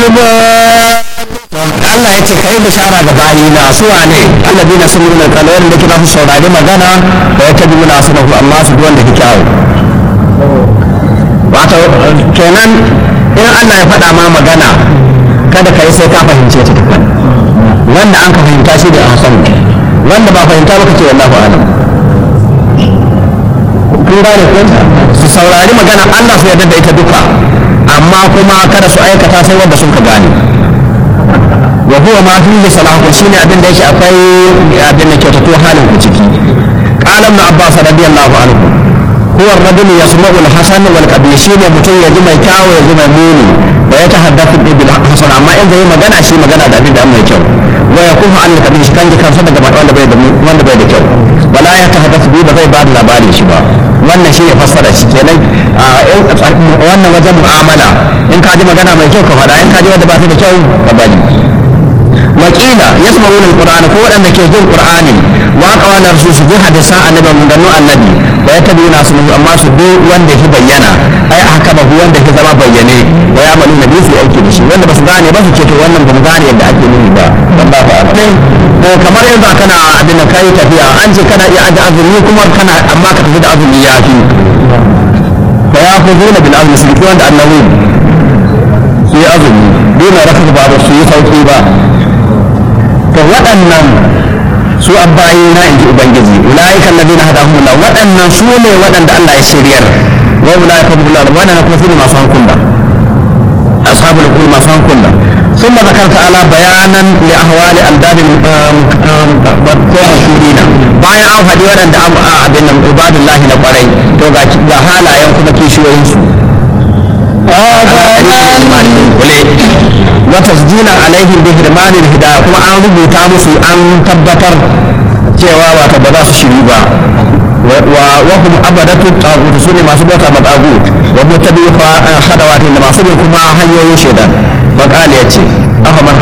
Allah ya ce kai bishara ga bayina su wane alladina sun yi kalwar da kina su saurari magana da ya tabi muna su amma su duwan da kike awo wato kenan in Allah ya faɗa ma magana kada ka yi sai ka fahimce ta tukun wanda an ka fahimta shi da an san wanda ba fahimta ba ka ce wallahu alam kun gane ko su saurari magana Allah su yarda da ita duka amma kuma kada su aikata sai wanda sun ka gane wa huwa ma fi salahu shine abin da yake akwai abin da kyautato halin ku ciki qala ibn abbas radiyallahu anhu huwa ar-rajul yasma'u al-hasan wal qabih shine mutum ya ji mai kyawu ya ji mai muni wa ya tahaddathu bil hasan amma in zai magana shi magana da abin da mai kyau wa yakufu an al-qabih shi kan ji kansa daga wanda bai da wanda bai da kyau wala ya tahaddathu bi ba zai ba da labarin shi ba wannan shi ne fassara shi kenan wannan wajen mu'amala in ka ji magana mai kyau ka faɗa in ka ji wanda ba ta da kyau ka bari wakila yasma'una alqur'ana ko waɗanda ke jin qur'ani wa qawala rasul su bi hadisan annabi mun gano annabi wa yatabuna su amma su bi wanda ke bayyana ai haka ba wanda ke zama bayyane wa ya malu nabi su aiki da shi wanda ba su gane ba su ce to wannan ba mu gane yadda ake nuni ba dan ba fa ko kamar yanzu kana abin da kai tafiya an ce kana iya aje azumi kuma kana amma ka tafi da azumi ya fi fa ya khuduna bil azmi su bi wanda annabi su yi azumi dole raka ba su yi sauki ba to waɗannan su abbayi na inji ubangiji ulaika alladhina hadahum Allah waɗannan su ne waɗanda Allah ya shiryar wa ulaika hum Allah wannan kuma su ne masu hankula ashabul qul masu hankula ثم ذكر تعالى بيانا لاحوال انداد المشهورين bayan an faɗi waɗanda abin nan ibadullahi na ƙwarai to ga halayen kuma kishiyoyinsu وتسجيلا عليهم بهرمان الهداية كما أن ربوتا مسو أن تبتر cewa wata ba za su shiri ba wa hum abadatu tagut su ne masu bauta ma tagut wa mutabi fa hadawati da masu bin kuma hanyoyin shaidan fa qala yace afa man